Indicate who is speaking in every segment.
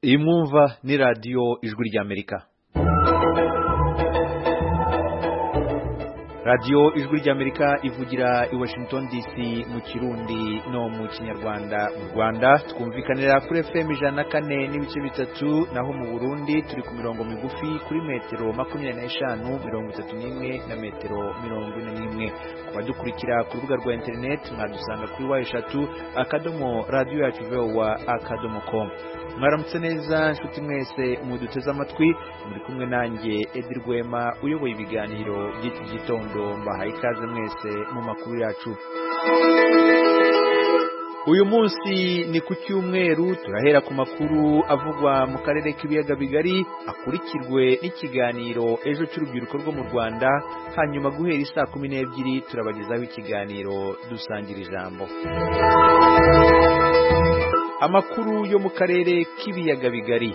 Speaker 1: iyi mwumva ni radiyo ijwi ry'amerika radiyo ijwi ry'amerika ivugira i washington dc mu kirundi no mu kinyarwanda mu rwanda twumvikanira kuri fm ijana na kane n'ibice bitatu naho mu burundi turi ku mirongo migufi kuri metero makumyabiri n'eshanu mirongo itatu n'imwe na metero mirongo ine n'imwe ku badukurikira ku rubuga rwa interineti mwadusanga kuri wa eshatu akadomo radiyo yacu vowa akadomo komu mwaramutse neza inshuti mwese muduteze amatwi muri kumwe nanjye edi rwema uyoboye ibiganiro by'iki gitondo mbahaye ikaze mwese mu makuru yacu uyu munsi ni ku cyumweru turahera ku makuru avugwa mu karere k'ibiyaga bigari akurikirwe n'ikiganiro ejo cy'urubyiruko rwo mu rwanda hanyuma guhera isaa kumi n'ebyiri turabagezaho ikiganiro dusangira ijambo amakuru yo mu karere k'ibiyaga bigari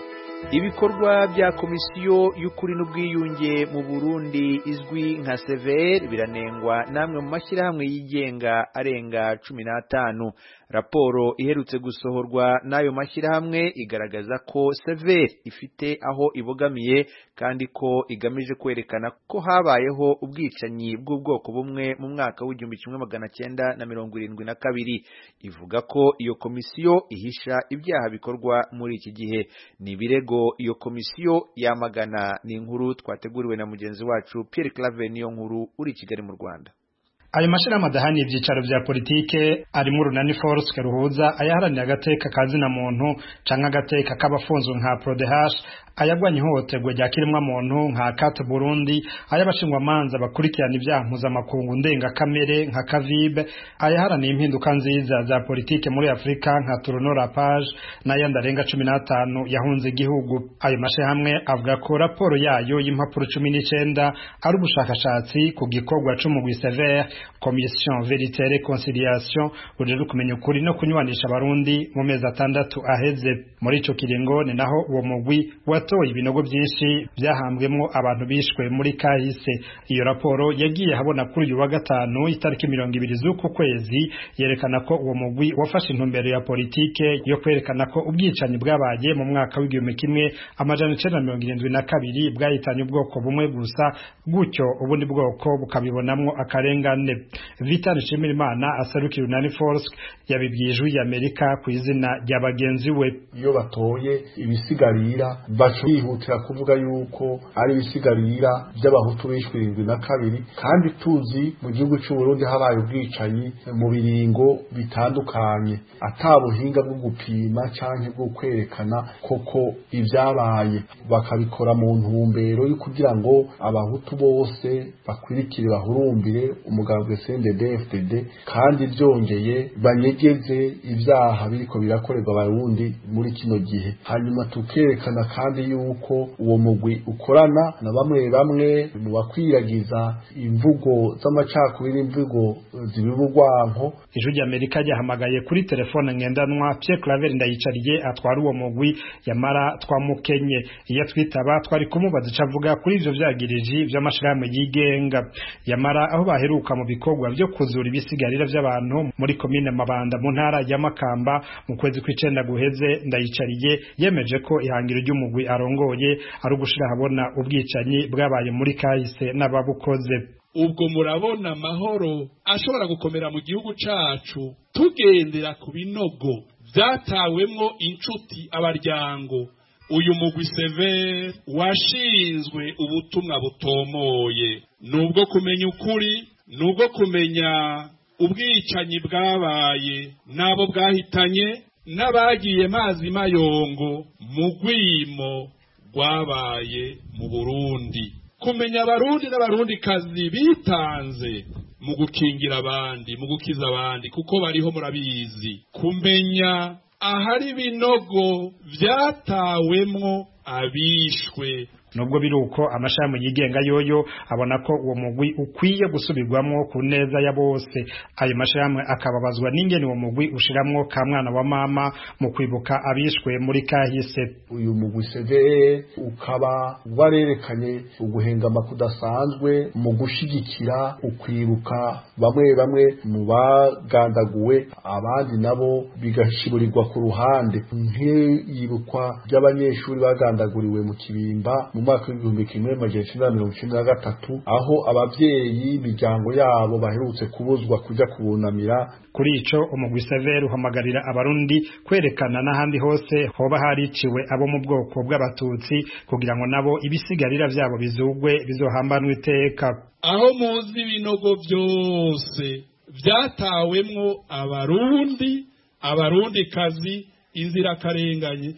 Speaker 1: ibikorwa bya komisiyo y'ukuri n'ubwiyunge mu burundi izwi nka severi biranengwa n'amwe mu mashyirahamwe yigenga arenga cumi n'atanu raporo iherutse gusohorwa n'ayo mashyirahamwe igaragaza ko severi ifite aho ibogamiye kandi ko igamije kwerekana ko habayeho ubwicanyi bw'ubwoko bumwe mu mwaka w'igihumbi kimwe magana cyenda na mirongo irindwi na kabiri ivuga ko iyo komisiyo ihisha ibyaha bikorwa muri iki gihe ni ibirego iyo komisiyo yamagana ni inkuru twateguriwe na mugenzi wacu Pierre Claver niyo nkuru uri Kigali mu Rwanda
Speaker 2: ayo mashyirahamwe adahaniye ibyicaro bya politike arimo urunani forusike ruhuza ayaharanira agateka kazina muntu cyangwa agateka k'abafunzwe nka porodehashi ayagwanya ihohoterwa rya kiremwamuntu nka kate burundi ay'abashingwamanza bakurikirana ibyaha mpuzamakungu ndengakamere nka kavibe ayaharaniye impinduka nziza za politike muri afurika nka turuno rapaje n'ayandi arenga cumi n'atanu yahunze igihugu ayo mashyirahamwe avuga ko raporo yayo y'impapuro cumi n'icyenda ari ubushakashatsi ku gikorwa cy'umugwi severe komisiyo verite rekonciliation rujejwe kumenya ukuri no kunywanisha abarundi mu mezi atandatu aheze muri icyo kiringo ni naho uwo mugwi watoye ibinogo byinshi byahambwemo abantu bishwe muri kahise iyo raporo yagiye habona kuri uyu wa gatanu itariki mirongo ibiri z'uku kwezi yerekana ko uwo mugwi wafashe intumbero ya politike yo kwerekana ko ubwicanyi bwabaye mu mwaka w'igihumbi kimwe amajana icyenda mirongo irindwi na kabiri bwahitanye ubwoko bumwe gusa gutyo ubundi bwoko bukabibonamo akarengane Vital Nshimirimana asarukiye Unani Force yabibwiye ijwi y'Amerika ku izina rya bagenzi we
Speaker 3: iyo batoye ibisigarira bacu bihutira kuvuga yuko ari ibisigarira by'abahutu bishwe irindwi na kabiri kandi tuzi mu gihugu cy'u Burundi habaye ubwicanyi mu biringo bitandukanye ata buhinga bwo gupima cyangwa bwo kwerekana koko ibyabaye bakabikora mu ntumbero yo kugira ngo abahutu bose bakwirikire bahurumbire umugabo FDD kandi byongeye banyegeze ibyaha biriko birakorerwa abarundi muri kino gihe hanyuma tukerekana kandi yuko uwo mugwi ukorana na bamwe bamwe mu bakwiragiza imvugo z'amacakubiri imvugo z'ibibugwanko
Speaker 2: ijwi ry'amerika ryahamagaye kuri telefone ngendanwa Pierre Claver ndayicariye atwara uwo mugwi yamara twamukenye iyo twitaba twari kumubaza ico avuga kuri ivyo vyagiriji vy'amashirahamwe yigenga yamara aho baheruka mu bikorwa byo kuzura ibisigarira by'abantu muri komine Mabanda mu ntara ya Makamba mu kwezi kw'icenda guheze ndayicariye yemeje ko ihangiro ry'umugwi arongoye ari ugushira habona ubwicanyi bwabaye muri kahise n'ababukoze
Speaker 4: ubwo murabona amahoro ashobora gukomera mu gihugu cacu tugendera ku binogo byatawemwo inshuti abaryango uyu mugwi severe washinzwe ubutumwa butomoye nubwo kumenya ukuri nubwo kumenya ubwicanyi bwabaye n'abo bwahitanye n'abagiye mazi mayongo mu rwimo rwabaye mu burundi kumenya abarundi n'abarundikazi bitanze mu gukingira abandi mu gukiza abandi kuko bariho murabizi kumenya ahari ibinogo byatawemwo abishwe
Speaker 2: nubwo biri uko amashami yigenga yoyo abona ko uwo mugwi ukwiye gusubirwamo ku neza ya bose ayo mashami akababazwa n'ingene uwo mugwi ushiramwo ka mwana wa mama mu kwibuka abishwe muri kahise
Speaker 3: uyu mugwi severe ukaba warerekanye uguhengama kudasanzwe mu gushyigikira ukwibuka bamwe bamwe mu bagandaguwe abandi nabo bigashiburirwa ku ruhande nk'iyibukwa ry'abanyeshuri bagandaguriwe mu kibimba mu mwaka w'igihumbi kimwe magana cyenda mirongo icyenda na gatatu aho ababyeyi imiryango yabo baherutse kubuzwa kujya kubunamira
Speaker 2: kuri ico umugwi severe uhamagarira abarundi kwerekana n'ahandi hose hoba hariciwe abo mu bwoko bw'abatutsi kugira ngo nabo ibisigarira vyabo bizugwe bizohambanwe iteka
Speaker 4: aho muzi ibinogo byose byatawemwo abarundi abarundikazi inzirakarenganye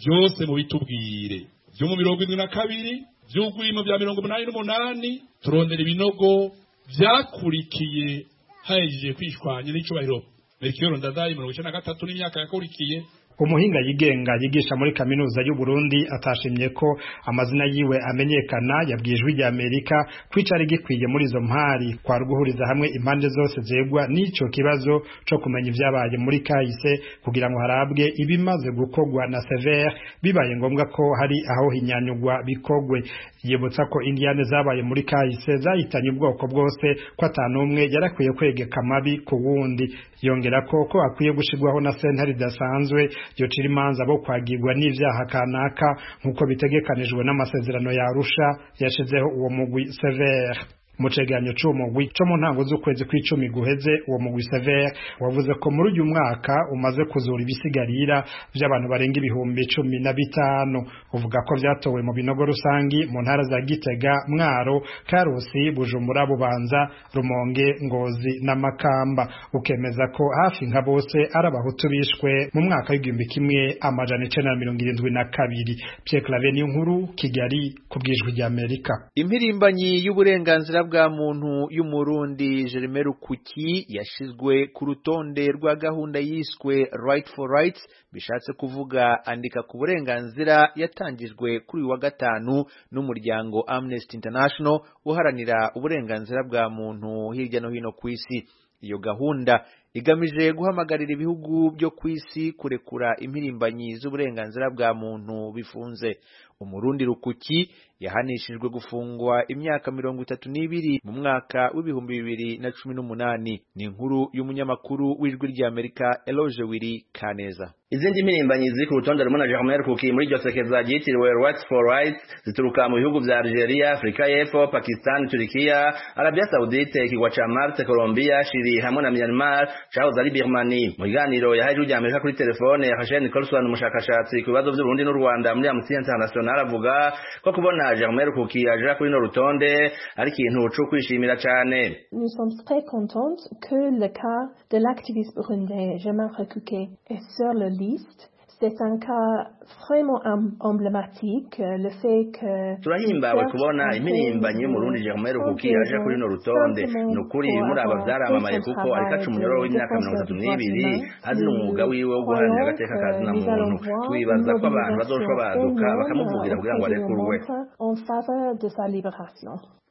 Speaker 4: byose mubitubwire byo mu mirongo irindwi na kabiri by'ugwimo bya mirongo umunani n'umunani turondera ibinogo byakurikiye hahejeje kwishwanya n'icubahiro merikiyoro ndadayi mirongo icyenda na gatatu n'imyaka yakurikiye
Speaker 2: umuhinga yigenga yigisha muri kaminuza y'u Burundi atashimye ko amazina yiwe amenyekana yabwijwe rya Amerika kwicari gikwiye muri izo mpari kwa ruguhuriza hamwe impande zose zegwa n'ico kibazo co kumenya ivyabaye muri kahise kugira ngo harabwe ibimaze gukogwa na severe bibaye ngombwa ko hari aho hinyanyugwa bikogwe yibutsa ko indiane zabaye muri kahise zahitanye ubwoko bwose ko atanumwe yarakwiye kwegeka amabi ku wundi yongera ko ko akwiye gushirwaho na sentare idasanzwe yocira imanza bo kwagirwa n'ivyaha kanaka nk'uko bitegekanijwe n'amasezerano ya arusha yashizeho uwo mugwi severe mu cegeranyo c'umugwi co mu ntango z'ukwezi kw'icumi guheze uwo mugwi severe wavuze ko muri uyu mwaka umaze kuzura ibisigarira vy'abantu barenga ibihumbi cumi na bitanu uvuga ko vyatowe mu binogo rusangi mu ntara za gitega mwaro karusi bujumbura bubanza rumonge ngozi na makamba ukemeza ko hafi nka bose ari abahutu bishwe mu mwaka w'igihumbi kimwe amajana icenda na mirongo irindwi na kabiri pierre clave ni nkuru kigali ku bwijwi rya amerika
Speaker 1: impirimbanyi y'uburenganzira bwa muntu y'umurundi Jereme Rukuki yashizwe ku rutonde rwa gahunda yiswe right for rights bishatse kuvuga andika ku burenganzira yatangijwe kuri uyu wa gatanu n'umuryango Amnesty International uharanira uburenganzira bwa muntu hirya no hino ku isi iyo gahunda igamije guhamagarira ibihugu byo ku isi kurekura impirimbanyi z'uburenganzira bwa muntu bifunze umurundi rukuki yahanishijwe gufungwa imyaka mirongo itatu n'ibiri mu mwaka w'ibihumbi bibiri na cumi n'umunani ni inkuru y'umunyamakuru w'ijwi ry'amerika eloge wiri kaneza
Speaker 5: izindi mpirimbanyi ziri ku rutonde rumwe na Germain Rukuki muri iryo sekeza ryitiriwe Rights for Rights zituruka mu bihugu vya Algeria, Afrika y'Epfo, Pakistan, Turkiya, Arabia Saudite, kigwa ca Marte, Colombia, Chili hamwe na Myanmar cahoze ari Birmani. Mu biganiro yahaye ijwi ry'Amerika kuri telefone yafashe Nicholson umushakashatsi ku bibazo vy'u Burundi n'u Rwanda muri Amnesty International avuga ko kubona Germain Rukuki aja kuri no rutonde ari ikintu co kwishimira cane.
Speaker 6: Nous sommes très contents que le cas de l'activiste burundais Germain Rukuki est sur le liste c'est un cas vraiment emblématique, le fait que...
Speaker 5: turahimbawe kubona impirimbanyi y'umurundi germain rukuki yaje kuri runo rutonde ni ukuri muri aba byaramamaye kuko ariko aca umunyororo w'imyaka mirongo itatu n'ibiri azira umwuga wiwe wo guharanira agateka kazina muntu twibaza ko abantu bazoshobora baduka bakamuvugira kugira ngo arekurwe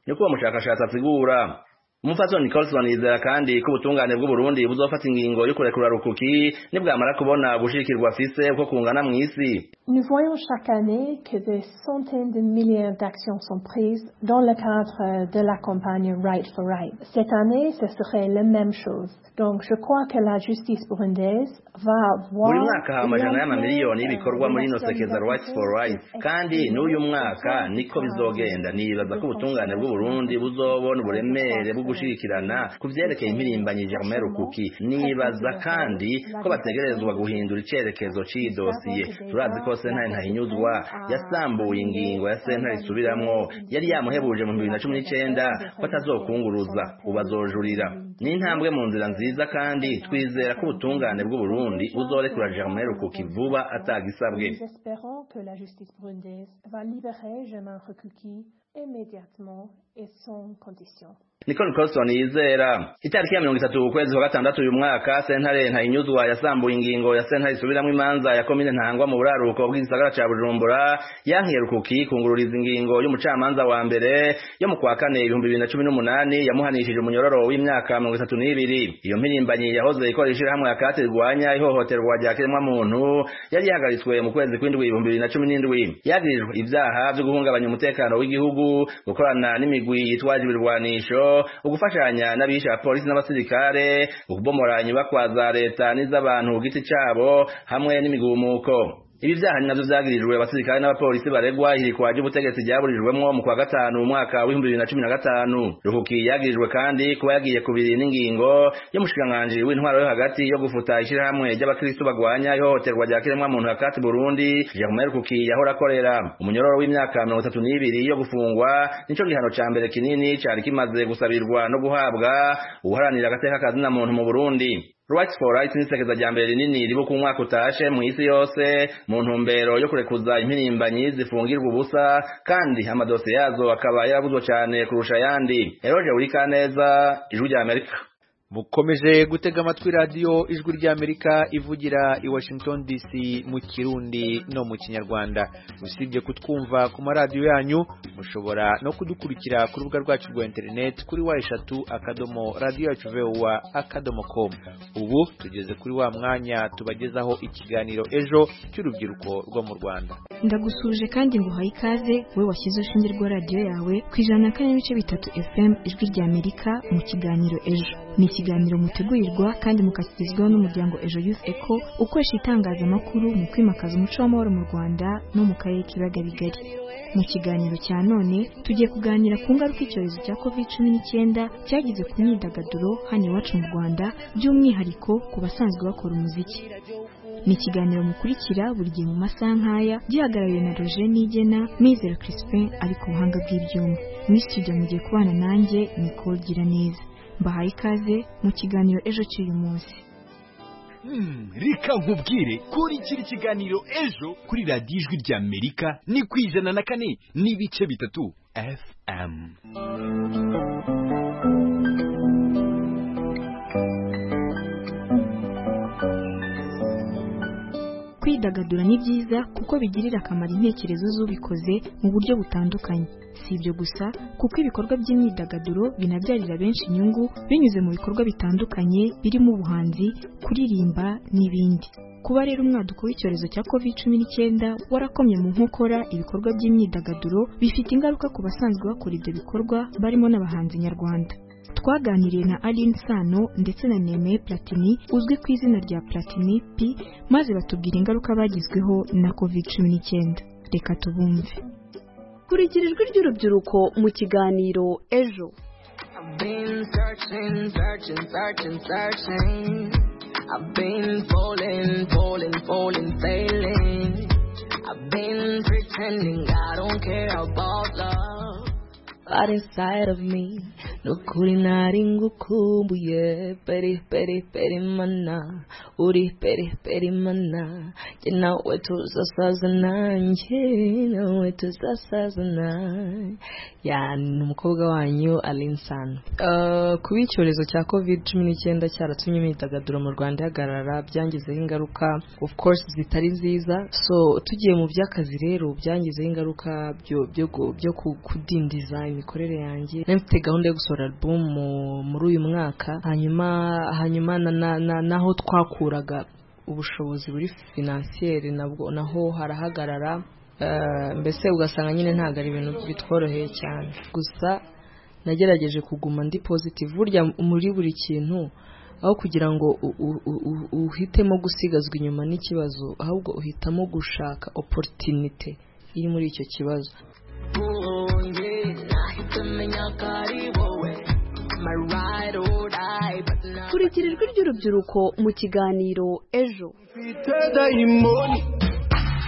Speaker 5: niko uwo mushakashatsi asigura Umufaso Nicholson yizera kandi ko ubutungane bw'Uburundi buzofata ingingo yo kurekura rukuki nibwamara kubona gushikirwa afise uko kungana mu isi.
Speaker 6: Nous voyons chaque année que des centaines de milliers d'actions sont prises dans le cadre de la campagne Right for Right. Cette année, ce serait la même chose. Donc je crois que la justice burundaise va voir
Speaker 5: Buri mwaka amajana y'amamiliyoni y'ibikorwa muri ino sekeza Right for Right kandi n'uyu mwaka niko bizogenda nibaza ko ubutungane bw'Uburundi buzobona uburemere bwo gushirikirana ku vyerekeye impirimbanyi Germain Rukuki nibaza kandi ko bategerezwa guhindura icerekezo c'iyi dosiye turazi ko sentare ntahinyuzwa yasambuye ingingo ya sentare isubiramwo yari yamuhebuje mu bibiri na cumi n'icenda ko atazokunguruza ubu azojurira ni intambwe mu nzira nziza kandi twizera ko ubutungane bw'uburundi buzorekura Germain Rukuki vuba atagisabwe
Speaker 6: Espérons que la justice burundaise va libérer Germain Rukuki immédiatement et sans condition.
Speaker 5: Nicole Colson yizera itariki ya mirongo itatu ukwezi kwa gatandatu uyu mwaka sentare ntayinyuzwa yasambuye ingingo ya sentare isubiramwo imanza ya komine ntangwa mu buraruko bw'igisagara ca bujumbura yankiye rukuki kungururiza ingingo y'umucamanza wa mbere yo mu kwa kane ibihumbi bibiri na cumi n'umunani yamuhanishije umunyororo w'imyaka mirongo itatu n'ibiri iyo mpirimbanyi yahoze ikora ishirahamwe yakati rirwanya ihohoterwa rya kiremwamuntu yari yahagaritswe mu kwezi kw'indwi ibihumbi bibiri na cumi n'indwi yagiririjwe ivyaha vyo guhungabanya umutekano w'igihugu gukorana n'imigwi yitwaje ibirwanisho ugufashanya n'abisha polisi n'abasirikare ukubomora inyubakwa za leta n'iz'abantu ku giti cabo hamwe n'imigumuko ibi vyaha ni navyo vyagirijwe abasirikare n'abapolisi baregwa ihirikwa ry'ubutegetsi ryaburirijwemwo mu kwa gatanu mu mwaka w'ibihumbi bibiri na cumi na gatanu ruhuki yagirijwe kandi kuba yagiye kubiri n'ingingo y'umushikiranganji w'intwaro yo hagati yo gufuta ishirahamwe ry'abakristu bagwanya ihohoterwa rya kiremwamuntu hakati burundi jacome rukuki yahora akorera umunyororo w'imyaka mirongo itatu n'ibiri yo gufungwa nico gihano ca mbere kinini cari kimaze gusabirwa no guhabwa uwuharanira agateka kazina muntu mu burundi Rights for Rights nisekeza rya mbere rinini ribu ku mwaka utashe mu isi yose mu ntumbero yo kurekuza impirimbanyi zifungirwa ubusa kandi amadose yazo akaba yaravuzwe cyane kurusha ayandi Eroge Urikaneza Ijwi rya Amerika
Speaker 1: mukomeje gutega amatwi radiyo ijwi ry'amerika ivugira i washington dc mu kirundi no mu kinyarwanda usibye kutwumva ku maradiyo yanyu mushobora no kudukurikira ku rubuga rwacu rwa interineti kuri wa eshatu akadomo radiyo yacu vewa akadomo komu ubu tugeze kuri wa mwanya tubagezaho ikiganiro ejo cy'urubyiruko rwo mu rwanda
Speaker 7: ndagusuje kandi nguhaye ikaze we washyize urushinge rwa radiyo yawe ku ijana na kane n'ibice bitatu efemu ijwi ry'amerika mu kiganiro ejo ni ikiganiro mutegurirwa kandi mukakigezwaho n'umuryango ejo youth eco ukoresha itangazamakuru mu kwimakaza umuco w'amahoro mu rwanda no mu karere k'ibiyaga bigari mu kiganiro cya none tugiye kuganira ku ngaruka icyorezo cya covid cumi n'icyenda cyagize ku myidagaduro hano iwacu mu rwanda by'umwihariko ku basanzwe bakora umuziki ni ikiganiro mukurikira buri gihe mu masaha nk'aya gihagarariwe na roger nigena nizera crispin ari ku buhanga bw'ibyuma muri studio mugiye kubana nanjye nicole gira neza mbahaye ikaze mu kiganiro ejo cy'uyu munsi
Speaker 8: reka nkubwire kuri kiri kiganiro ejo kuri radiyo ijwi rya amerika ni ku ijana na kane n'ibice bitatu fm
Speaker 7: kwidagadura ni byiza kuko bigirira akamaro intekerezo z'ubikoze mu buryo butandukanye si ibyo gusa kuko ibikorwa by'imyidagaduro binabyarira benshi inyungu binyuze mu bikorwa bitandukanye birimo ubuhanzi kuririmba n'ibindi kuba rero umwaduko w'icyorezo cya covid cumi n'icyenda warakomye mu nkokora ibikorwa by'imyidagaduro bifite ingaruka ku basanzwe bakora ibyo bikorwa barimo n'abahanzi nyarwanda twaganiriye na Aline Sano ndetse na Neme Platini uzwi ku izina rya Platini P maze batubwira ingaruka bagizweho na COVID-19 reka tubumve
Speaker 9: kurikira ijwi ry'urubyiruko mu kiganiro ejo
Speaker 10: right inside of me nukuri nari ngukumbuye peri peri peri mana uri peri peri mana jye nawe tuzasaza nanjye nawe tuzasaza nanjye yani ni umukobwa wanyu alinsano uh, kuba icyorezo cya covid cumi n'icyenda cyaratumye imyidagaduro mu rwanda ihagarara byangizeho ingaruka of course zitari nziza so tugiye mu by'akazi rero byangizeho ingaruka byo kudindiza imikorere yanjye nari mfite gahunda yo gusohora album muri uyu mwaka hanyuma hanyuma naho twakuraga ubushobozi buri finansiyeri nabwo naho harahagarara mbese ugasanga nyine ntabwo ari ibintu bitworoheye cyane gusa nagerageje kuguma ndi positive burya muri buri kintu aho kugira ngo uhitemo gusigazwa inyuma n'ikibazo ahubwo uhitamo gushaka oporutinite iri muri icyo kibazo
Speaker 9: kurikira ijwi ry'urubyiruko mu kiganiro ejo
Speaker 11: mfite dayimoni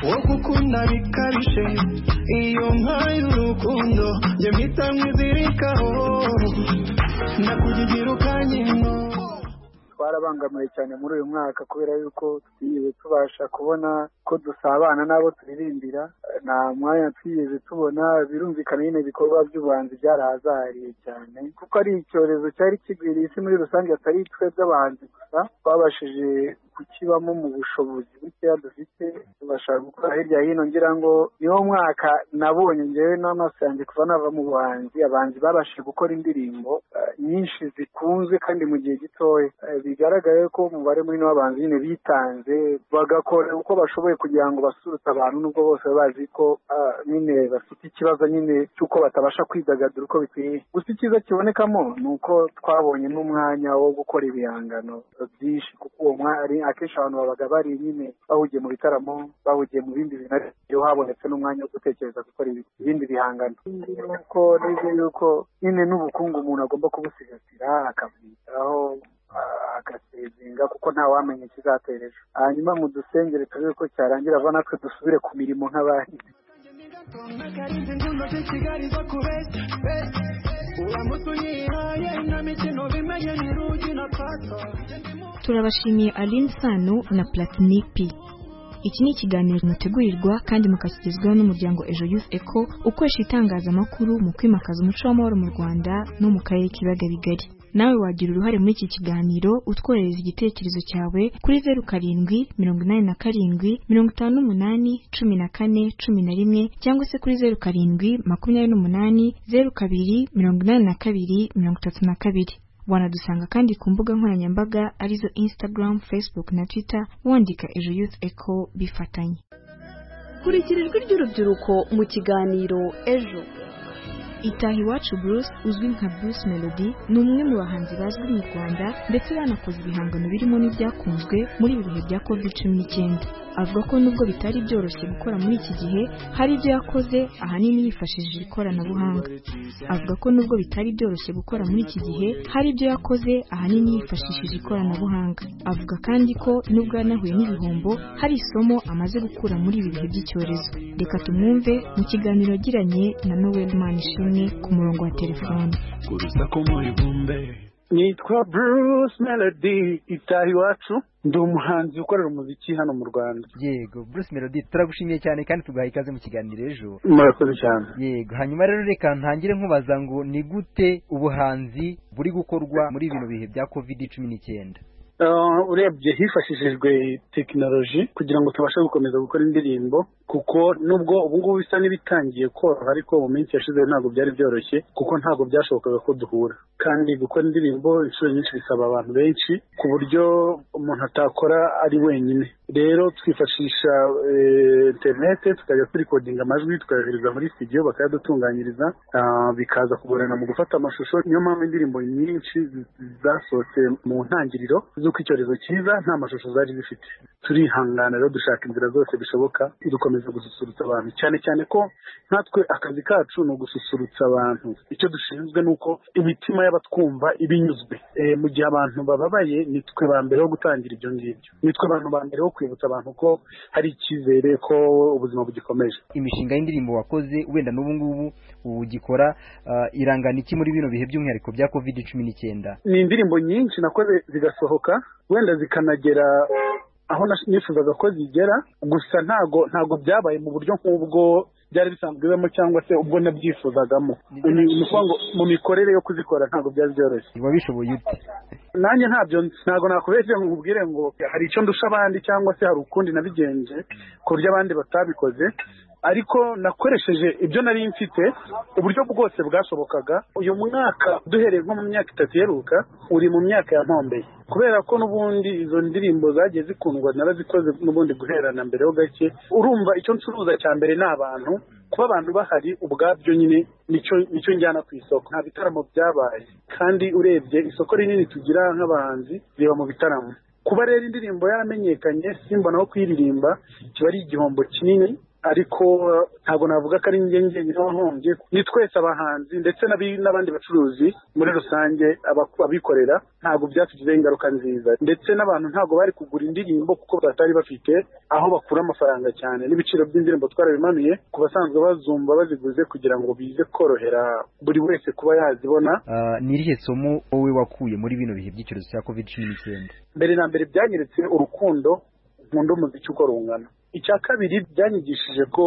Speaker 11: wo gukunda bikabije iyo mpaye urukundo njye mpita mwizirikaho ndakugira ukanyemo
Speaker 12: twarabangamiwe cyane muri uyu mwaka kubera yuko twigeze tubasha kubona ko dusabana n'abo turirimbira nta mwanya twigeze tubona birumvikana nyine ibikorwa by'ubuhanzi byarahazahariye cyane kuko ari icyorezo cyari kigwiriye isi muri rusange atari twe by'abahanzi gusa twabashije kukibamo mu bushobozi bukeya dufite tubasha gukora hirya hino ngira ngo niwo mwaka nabonye ngewe n'amaso yanjye kuva nava mu buhanzi abahanzi babashije gukora indirimbo nyinshi zikunzwe kandi mu gihe gitoya bigaragaye ko umubare munini w'abahanzi nyine bitanze bagakora uko bashoboye kugira ngo basurutse abantu nubwo bose baba bazi ko nyine bafite ikibazo nyine cy'uko batabasha kwidagadura uko bikwiye gusa icyiza kibonekamo ni uko twabonye n'umwanya wo gukora ibihangano byinshi kuko uwo mwari akenshi abantu babaga bari nyine bahugiye mu bitaramo bahugiye mu bindi bintu ariko habonetse n'umwanya wo gutekereza gukora ibindi bihangano kuko nibyo yuko nyine n'ubukungu umuntu agomba kubusigasira akabwitaho agasezinga kuko nta wamenya ikizatera ejo hanyuma mu dusengere turebe ko cyarangira ava natwe dusubire ku mirimo nk'abahinzi
Speaker 7: turabashimiye aline sano na platini p iki ni ikiganiro mutegurirwa kandi mukashyikizwaho n'umuryango ejo youth eco ukoresha itangazamakuru mu kwimakaza umuco w'amahoro mu rwanda no mu karere k'ibiyaga bigari nawe wagira uruhare muri iki kiganiro utwohereza igitekerezo cyawe kuri zeru karindwi mirongo inani na karindwi mirongo itanu n'umunani cumi na kane cumi na rimwe cyangwa se kuri zeru karindwi makumyabiri n'umunani zeru kabiri mirongo inani na kabiri mirongo itatu na kabiri wanadusanga kandi ku mbuga nkoranyambaga arizo instagram facebook na twitter wandika ejo youth eco bifatanye
Speaker 9: kurikira ijwi ry'urubyiruko mu kiganiro ejo
Speaker 7: itaha iwacu bruce uzwi nka bruce melody ni umwe mu bahanzi bazwi mu rwanda ndetse banakoze ibihangano birimo n'ibyakunzwe muri ibi bihe bya covid cumi n'icyenda avuga ko nubwo bitari byoroshye gukora muri iki gihe hari ibyo yakoze ahanini yifashishije ikoranabuhanga avuga ko nubwo bitari byoroshye gukora muri iki gihe hari ibyo yakoze ahanini yifashishije ikoranabuhanga avuga kandi ko nubwo yanahuye n'ibihombo hari isomo amaze gukura muri ibi bihe by'icyorezo reka tumwumve mu kiganiro yagiranye na noel manishimwe ku murongo wa telefone
Speaker 13: nitwa bruce melody itaha iwacu ndi umuhanzi ukorera umuziki hano mu rwanda
Speaker 14: yego bruce melody turagushimiye cyane kandi tuguhaye ikaze mu kiganiro ejo
Speaker 13: murakoze cyane
Speaker 14: yego hanyuma rero reka ntangire nkubaza ngo ni gute ubuhanzi buri gukorwa muri bino bihe bya covid cumi n'icyenda
Speaker 13: urebye hifashishijwe tekinoloji kugira ngo tubashe gukomeza gukora indirimbo kuko nubwo ubu ngubu bisa n'ibitangiye koroha ariko mu minsi yashize ntabwo byari byoroshye kuko ntabwo byashobokaga ko duhura kandi gukora indirimbo inshuro nyinshi bisaba abantu benshi ku buryo umuntu atakora ari wenyine rero twifashisha interinete tukajya turikodinga amajwi tukayohereza muri studio bakayadutunganyiriza bikaza kugorana mu gufata amashusho niyo mpamvu indirimbo nyinshi zasohotse mu ntangiriro z'uko icyorezo cyiza nta mashusho zari zifite turihangana rero dushaka inzira zose bishoboka dukomeza gususurutsa abantu cyane cyane ko natwe akazi kacu ni ugususurutsa abantu icyo dushinzwe ni uko imitima y'abatwumva ibinyuzwe mu gihe abantu bababaye nitwe ba mbere ho gutangira ibyo ngibyo nitwe abantu ba mbere ho kwibutsa abantu ko hari icyizere ko ubuzima bugikomeje
Speaker 14: imishinga y'indirimbo wakoze wenda n'ubu ngubu ugikora irangana iki muri bino bihe by'umwihariko bya covid cumi n'icyenda
Speaker 13: ni indirimbo nyinshi nakoze zigasohoka wenda zikanagera aho nifuzaga ko zigera gusa ntago ntago byabaye mu buryo nk'ubwo byari bisanzwe bibamo cyangwa se ubwo nabyifuzagamo mu mikorere yo kuzikora ntabwo byari byoroshye
Speaker 14: wabishoboye ute
Speaker 13: nanjye ntabyo ntabwo nakubeshye ngo nkubwire ngo hari icyo ndusha abandi cyangwa se hari ukundi nabigenje ku buryo abandi batabikoze ariko nakoresheje ibyo nari mfite uburyo bwose bwashobokaga uyu mwaka duhereye nko mu myaka itatu iheruka uri mu myaka ya ntombeye kubera ko n'ubundi izo ndirimbo zagiye zikundwa narazikoze n'ubundi guherana mbere ho gake urumva icyo ncuruza cya mbere ni abantu kuba abantu bahari ubwabyo nyine nicyo njyana ku isoko nta bitaramo byabaye kandi urebye isoko rinini tugira nk'abahanzi riba mu bitaramo kuba rero indirimbo yaramenyekanye simbona aho kuyiririmba kiba ari igihombo kinini ariko ntabwo navuga ko ari njye njye nyabahombye ni twese abahanzi ndetse n'abi- n'abandi bacuruzi muri rusange abaku- abikorera ntabwo byatugizeho ingaruka nziza ndetse n'abantu ntabwo bari kugura indirimbo kuko batari bafite aho bakura amafaranga cyane n'ibiciro by'indirimbo twarabimanuye ku basanzwe bazumva baziguze kugira ngo bize korohera buri wese kuba yazibona
Speaker 14: Ah, ni irihe somo wowe wakuye muri bino bihe by'icyorezo cya covid cumi n'icyenda
Speaker 13: mbere na mbere byanyeretse urukundo nkunda umuziki uko rungana icya kabiri byanyigishije ko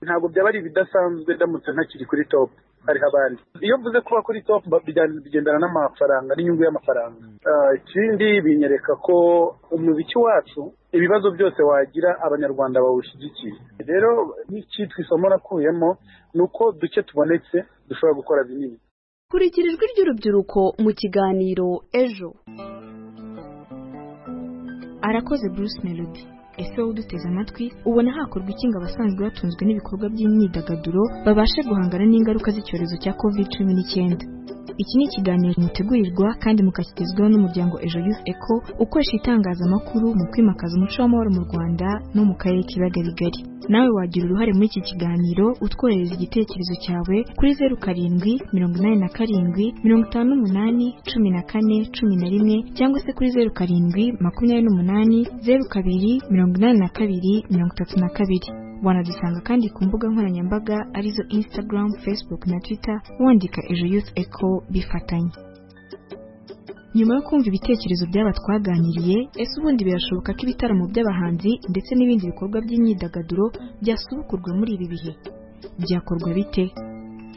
Speaker 13: ntabwo byaba ari ibidasanzwe ndamutse ntakiri kuri top hariho abandi iyo mvuze kuba kuri top ba- bijya- bigendana n'amafaranga n'inyungu y'amafaranga Ah, ikindi binyereka ko umuziki wacu ibibazo byose wagira abanyarwanda bawushyigikiye rero nk'icyitwa isomo nakuyemo ni uko duke tubonetse dushobora gukora binini
Speaker 9: kurikira ijwi ry'urubyiruko mu kiganiro ejo
Speaker 7: arakoze bruce melody ese wowe uduteze amatwi ubona hakorwa iki ngo abasanzwe batunzwe n'ibikorwa by'imyidagaduro babashe guhangana n'ingaruka z'icyorezo cya covid cumi n'icyenda iki ni ikiganiro mutegurirwa kandi mukakigezwaho n'umuryango ejo youth eco ukoresha itangazamakuru mu kwimakaza umuco w'amahoro mu rwanda no mu karere k'ibiyaga bigari nawe wagira uruhare muri iki kiganiro utwohereza igitekerezo cyawe kuri zeru karindwi mirongo inani na karindwi mirongo itanu n'umunani cumi na kane cumi na rimwe cyangwa se kuri zeru karindwi makumyabiri n'umunani zeru kabiri mirongo inani na kabiri mirongo itatu na kabiri wanadusanga kandi ku mbuga nkoranyambaga arizo instagram facebook na twitter wandika ejo youth eco bifatanye nyuma yo kumva ibitekerezo by'aba twaganiriye ese ubundi birashoboka ko ibitaramo by'abahanzi ndetse n'ibindi bikorwa by'imyidagaduro byasubukurwa muri ibi bihe byakorwa bite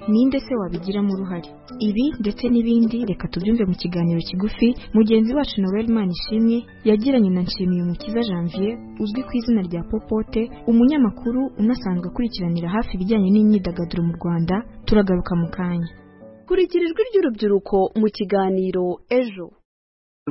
Speaker 7: ninde se wabigiramo uruhare ibi ndetse n'ibindi reka tubyumve mu kiganiro kigufi mugenzi wacu noel manishimwe yagiranye na nshimiyumukiza janvier uzwi ku izina rya popote umunyamakuru unasanzwe akurikiranira hafi ibijyanye n'imyidagaduro mu rwanda turagaruka mu kanya
Speaker 9: kurikira ijwi ry'urubyiruko mu kiganiro ejo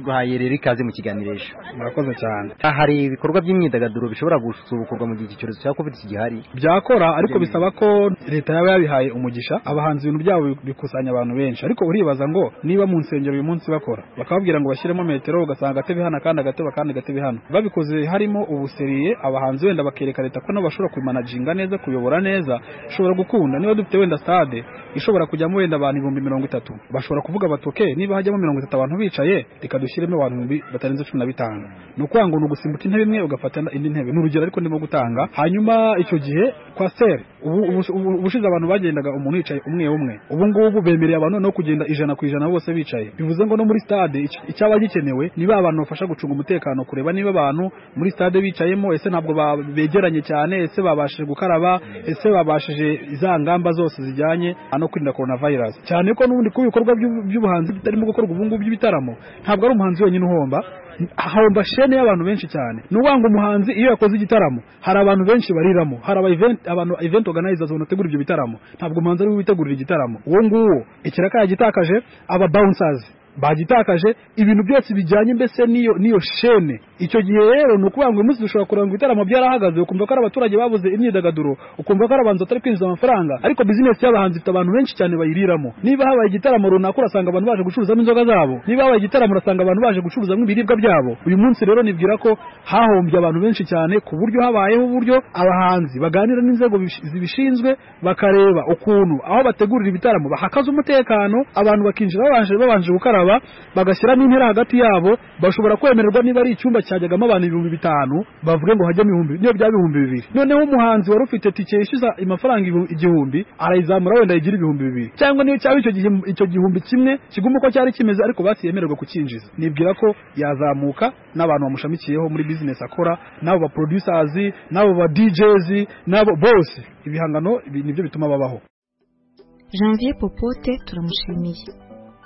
Speaker 15: duhaye rero ikaze mu kiganiro ejo
Speaker 16: murakoze cyane
Speaker 15: aha hari ibikorwa by'imyidagaduro bishobora gusubukurwa mu gihe iki cyorezo cya covid kigihari
Speaker 16: byakora ariko
Speaker 15: Yewe.
Speaker 16: bisaba ko leta yaba yabihaye umugisha abahanzi ibintu byabo bikusanya abantu benshi ariko uribaza ngo niba mu nsengero uyu munsi bakora bakababwira ngo bashyiremo metero ugasanga agatebe hano akandi agatebe akandi agatebe hano babikoze harimo ubuseriye abahanzi wenda bakereka leta ko nabo bashobora kumanaginga neza kuyobora neza ishobora gukunda niba dufite wenda stade ishobora kujyamo wenda abantu ibihumbi mirongo itatu bashobora kuvuga bati "Ok, niba hajyamo mirongo itatu abantu bicaye reka dushyiremo abantu ibihumbi batarenze cumi na bitanu ni ukuvuga ngo ni ugusimbuka intebe imwe ugafata indi ntebe ni urugero ariko ndimo gutanga hanyuma icyo gihe kwa seri ubu- ubu- ubu- ubushize abantu bagendaga umuntu yicaye umwe umwe ubu ngubu bemereye abantu no kugenda ijana ku ijana bose bicaye bivuze ngo no muri stade ic- icyaba gikenewe ni ba bantu bafasha gucunga umutekano kureba niba abantu muri stade bicayemo ese ntabwo ba- begeranye cyane ese babashije gukaraba ese babashije za ngamba zose zijyanye no kwirinda coronavirus cyane ko n'ubundi ku bikorwa by'ubu- by'ubuhanzi bitarimo gukorwa ubu ngubu by'ibitaramo ntabwo ari umuhanzi wenyine uhomba hahomba shene y'abantu benshi cyane ni ukuvuga ngo umuhanzi iyo yakoze igitaramo hari abantu benshi bariramo hari aba event abantu event organizers banategura ibyo bitaramo ntabwo umuhanzi ari we witegurira igitaramo uwo nguwo ikiraka yagitakaje aba bouncers bagitakaje ibintu byose bijyanye mbese n'iyo n'iyo shene icyo gihe rero ni ukuvuga ngo uyu munsi dushobora kureba ngo ibitaramo byarahagaze ukumva ko ari abaturage babuze imyidagaduro ukumva ko ari abantu batari kwinjiza amafaranga ariko bizinesi y'abahanzi ifite abantu benshi cyane bayiriramo niba habaye igitaramo runaka urasanga abantu baje gucuruzamo inzoga zabo niba habaye igitaramo urasanga abantu baje gucuruzamo ibiribwa byabo uyu munsi rero nibwira ko hahombye abantu benshi cyane ku buryo habayeho uburyo abahanzi baganira n'inzego bish- zibishinzwe bakareba ukuntu aho bategurira ibitaramo bahakaza umutekano abantu bakinjira babanje babanje gukaraba bagashyiramo intera hagati yabo bashobora kwemererwa niba ari icyumba cyajyagamo abantu ibihumbi bitanu bavuge ngo hajyamo ibihumbi niyo byaba ibihumbi bibiri noneho umuhanzi wari ufite tike yishyuza amafaranga ibu- igihumbi arayizamura wenda yigira ibihumbi bibiri cyangwa niyo cyaba icyo gihe icyo gihumbi kimwe kiguma uko cyari kimeze ariko batiyemererwa kucyinjiza nibwira ko yazamuka n'abantu bamushamikiyeho muri bizinesi akora n'abo ba producers n'abo ba DJs n'abo bose ibihangano ibi nibyo bituma babaho
Speaker 7: Janvier Popote turamushimiye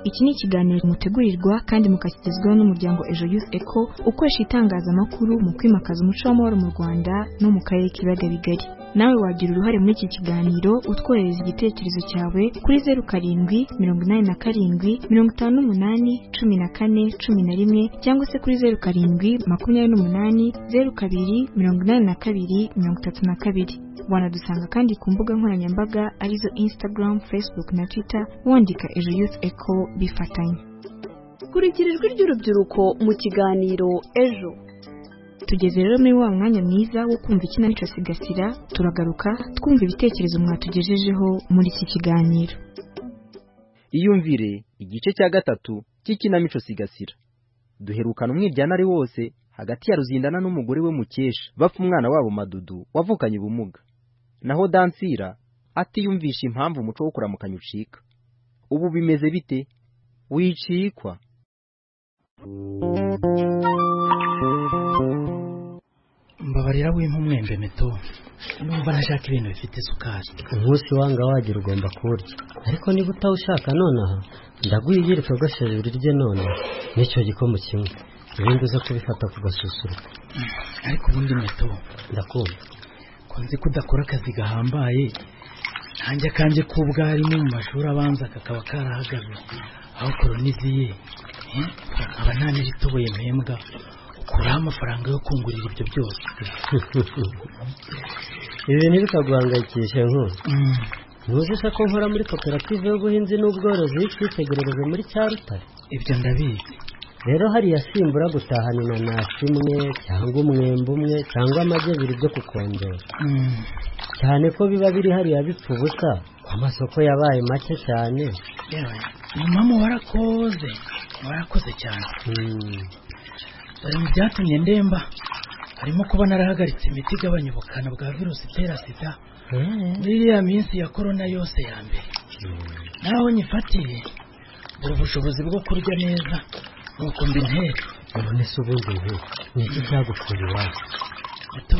Speaker 7: iki ni ikiganiro mutegurirwa kandi mukakigezwaho n'umuryango ejo youth eco ukoresha itangazamakuru mu kwimakaza umuco w'amahoro mu rwanda no mu karere k'ibiyaga bigari nawe wagira uruhare muri iki kiganiro utwohereza igitekerezo cyawe kuri zeru karindwi mirongo inani na karindwi mirongo itanu n'umunani cumi na kane cumi na rimwe cyangwa se kuri zeru karindwi makumyabiri n'umunani zeru kabiri mirongo inani na kabiri mirongo itatu na kabiri wanadusanga kandi ku mbuga nkoranyambaga arizo instagram facebook na twitter wandika ejo youth eco bifatanye
Speaker 9: kurikira ijwi ry'urubyiruko mu kiganiro ejo
Speaker 7: tugeze rero muri wa mwanya mwiza wo kumva ikinamico sigasira turagaruka twumva ibitekerezo mwatugejejeho muri iki kiganiro
Speaker 15: iyumvire igice cya gatatu cy'ikinamico sigasira duherukana umwiryane ari wose hagati ya ruzindana n'umugore we mukesha bapfa umwana wabo madudu wavukanye ubumuga naho dansira atiyumvisha impamvu umuco wo kuramukanya ucika ubu bimeze bite wicikwa
Speaker 17: mbabarira w'impumwembe meto numva nashaka ibintu bifite isukari
Speaker 18: umunsi wanga wagira ugomba kurya ariko niba utawushaka nonaha ndaguha igereka ugashije urirye none n'icyo gikomo kimwe ibindi uza kubifata ku gasusuruko
Speaker 17: ariko ubundi meto
Speaker 18: ndakumva
Speaker 17: ko nzi ko udakora akazi gahambaye nanjye akanjye k'ubwarimu mu mashuri abanza kakaba karahagaze aho koroniziye akaba nta n'iritoboye mpembwa ukuraho amafaranga yo kungurira ibyo byose
Speaker 18: ibi ntibikaguhangayikishe nk'ubu ntuzise ko nkora muri koperative y'ubuhinzi n'ubworozi y'icyitegererezo muri cya rutare
Speaker 17: ibyo ndabizi
Speaker 18: rero hariya simbura gutahana inanasi imwe cyangwa umwembe umwe cyangwa amagi abiri byo kukongera cyane ko biba biri hariya bipfa ubusa amasoko yabaye make cyane
Speaker 17: mama warakoze warakoze cyane bari mu byatumye ndemba harimo kuba narahagaritse imiti igabanya ubukana bwa virusi itera sida muri iriya minsi ya korona yose ya mbere naho nyifatiye buri ubushobozi bwo kurya neza nuko mbintera
Speaker 18: none se ubundi ubu ni iki cyagukuye iwawe
Speaker 17: gato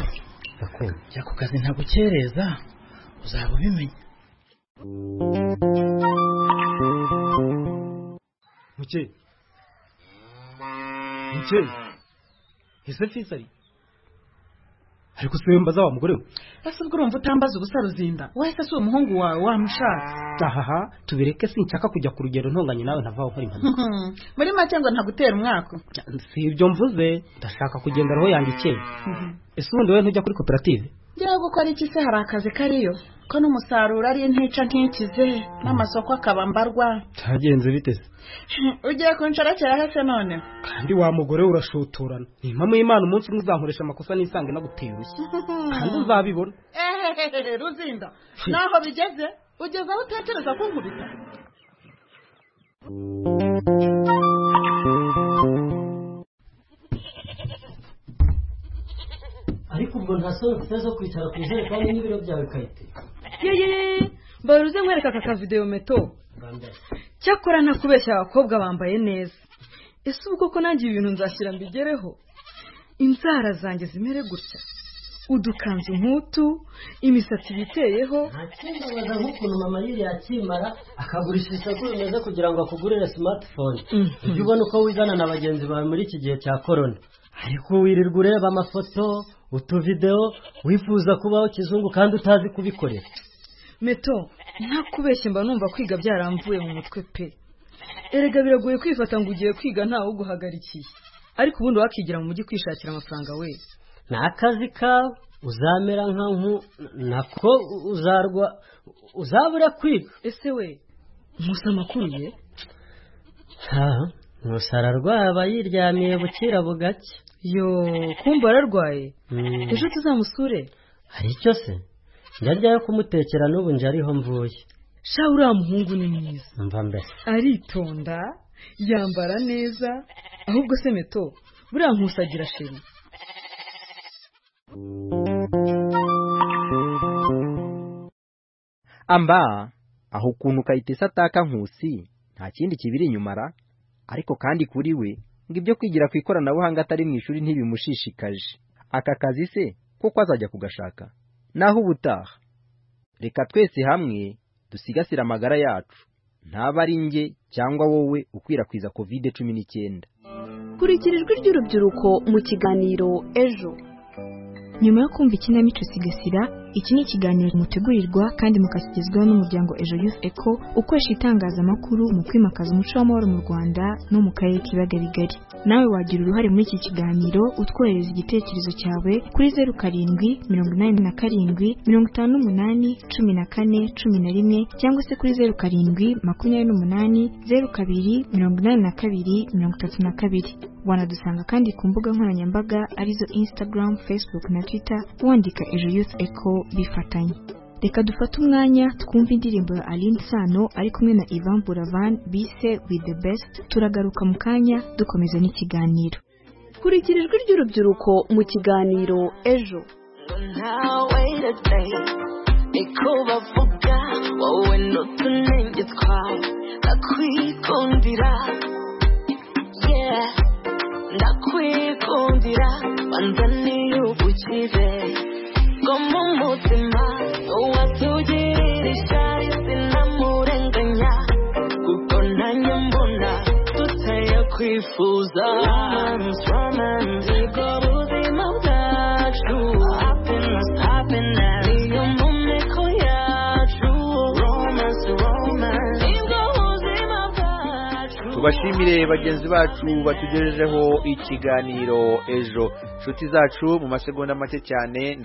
Speaker 17: jya ku kazi ntagukereza uzaba ubimenya
Speaker 19: muke muke ese fisari ariko siwe mbaza wa mugore we
Speaker 20: ese ubwo urumva utambaza ubusa ruzinda wese si umuhungu wawe wamushatse
Speaker 19: ahaha tubireke sinshaka kujya ku rugendo ntunganye nawe ntavaho nkora impanuka
Speaker 20: muri make ngo ntagutera umwaka
Speaker 19: si ibyo mvuze ndashaka kugenda roho yanjye ikeye ese ubundi wowe ntujya kuri koperative
Speaker 20: njyewe gukora iki se hari akazi kariyo ko n'umusaruro ari intica ntikize n'amasoko akaba mbarwa
Speaker 19: cyagenze biteze
Speaker 20: ugiye kunshorokeraho se none
Speaker 19: kandi wa mugore we urashotorana ni impamvu y'imana umunsi umwe uzankoresha amakosa n'isange naguteye urushyi kandi uzabibona
Speaker 20: ehehehe ruzinda naho bigeze ugeze aho utekereza ko nkubita
Speaker 18: ariko ubwo ntasohotse zo kwicara ku ntebe kandi n'ibiro byawe bikayiteka
Speaker 21: yeye mbari uze nkwereka aka kavideyo meto cyakora ntakubeshya abakobwa bambaye neza ese ubwo ko nanjye ibintu nzashyira mbigereho inzara zanjye zimere gutya udukanzu nk'utu imisatsi biteyeho
Speaker 18: ntakindabaza nk'ukuntu mama yiriya akimara akagurisha isoko rimeze kugira ngo akugurire simatifone ujye ubona uko wizana na bagenzi bawe muri iki gihe cya korona ariko wirirwa ureba amafoto utuvidewo wifuza kubaho kizungu kandi utazi kubikorera
Speaker 21: meto ntakubeshye mba numva kwiga byaramvuye mu mutwe pe erega biragoye kwifata ngo ugiye kwiga ntawe uguhagarikiye ariko ubundi wakigira mu mujyi kwishakira amafaranga we
Speaker 18: ni akazi kawe uzamera nka nku nako uzarwa uzabura kwiga
Speaker 21: ese we nkusa amakuru ye
Speaker 18: ntusara arwaba yiryamiye bukira bugake
Speaker 21: yo kumva ararwaye ejo tuzamusure
Speaker 18: hari icyo se njya yo kumutekera n'ubu njye ariho mvuye
Speaker 21: sha uriya muhungu ni mwiza
Speaker 18: mva mbere
Speaker 21: aritonda yambara neza ahubwo se meto buriya nkusagira sheri
Speaker 15: amba aho ukuntu kayitesa ataka nkusi nta kindi kibiri inyuma ra ariko kandi kuri we ngo ibyo kwigira ku ikoranabuhanga atari mu ishuri ntibimushishikaje aka kazi se kuko azajya kugashaka naho ubutaha reka twese hamwe dusigasire amagara yacu ntaba ari njye cyangwa wowe ukwirakwiza kovide cumi n'icyenda
Speaker 9: kurikira ijwi ry'urubyiruko mu kiganiro ejo
Speaker 7: nyuma yo kumva ikinamico sigasira iki ni ikiganiro mutegurirwa kandi mukashyikizwaho n'umuryango ejo yufu eko ukoresha itangazamakuru mu kwimakaza umuco w'amahoro mu rwanda no mu karere k'ibiyaga bigari nawe wagira uruhare muri iki kiganiro utwohereza igitekerezo cyawe kuri zeru karindwi mirongo inani na karindwi mirongo itanu n'umunani cumi na kane cumi na rimwe cyangwa se kuri zeru karindwi makumyabiri n'umunani zeru kabiri mirongo inani na kabiri mirongo itatu na kabiri wanadusanga kandi ku mbuga nkoranyambaga arizo instagram facebook na twitter wandika ejo youth echo bifatanye reka dufate umwanya twumve indirimbo ya aline sano ari kumwe na ivan buravan bise with the best turagaruka mu kanya dukomeza n'ikiganiro
Speaker 9: kurikira ijwi ry'urubyiruko mu kiganiro ejo
Speaker 11: ntawe ndayi niko bavuga wowe n'utunenge twawe ndakwikundira yeah ndakwikundira banza niyubukire bwo mu mutima uwatugirira ishyari sinamurenganya kuko nanjye mbona tutayakwifuza romance romance ubwo buzima bwacu happiness happiness niyo mu meko yacu romance romance nibwo buzima bwacu
Speaker 1: tubashimire bagenzi bacu batugejejeho ikiganiro ejo inshuti zacu mu masegonda make cyane ndaba-